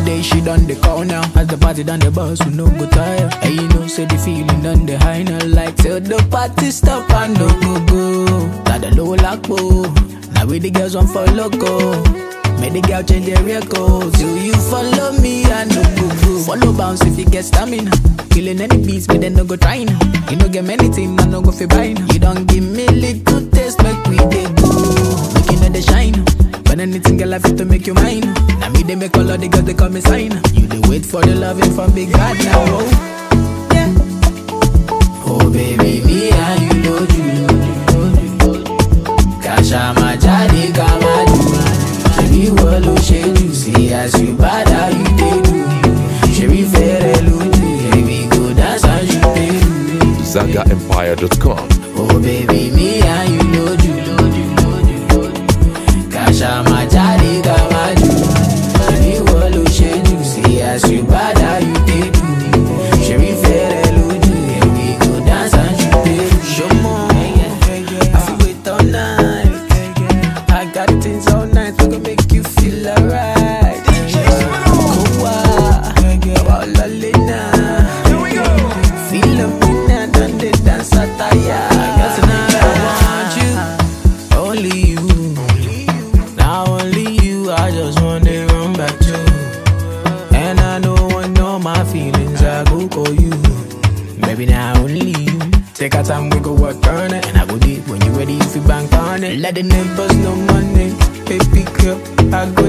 day she done the call now. As the party done the bus, we no go tire. And you know, say the feeling done the high now. Like till the party stop and no go go. Got the low lock Now we the girls on for loco. Make the girl change their record. Till you follow me, I no go go. Follow bounce if you get stamina. Killing any beats, but then no go trying. You no get many things, I no go fi buying. You don't give me little taste, make we dey go. Make you know the shine. When anything girl I fit to make you mine. Now me they make all of the girls they call me sign. You they wait for the loving from big God now. Oh, yeah. oh baby, me and you know you. Kasha majadi kama do. Shebi wolo sheju see as you bad how you dey do. Shebi fere luju, baby go dance as you dey do. ZagaEmpire.com. Oh baby, me and you know you. Kasha majadi kama do. Shebi wolo sheju see as you bad how you dey do. Shebi fere luju, baby go dance as you dey do. Show more, I feel wait all night. I got things all night we gon' make you feel alright. Kowa, kawa lalena. Feel up in and done the dance attire. Cause tonight I want you, only you. Now only you, I just want to run back to. And I know when all my feelings, I go call you. Maybe now only you. Take our time, we go work on it. And I go deep when you ready, if you bank on it. Let the neighbors know money. Baby girl, I go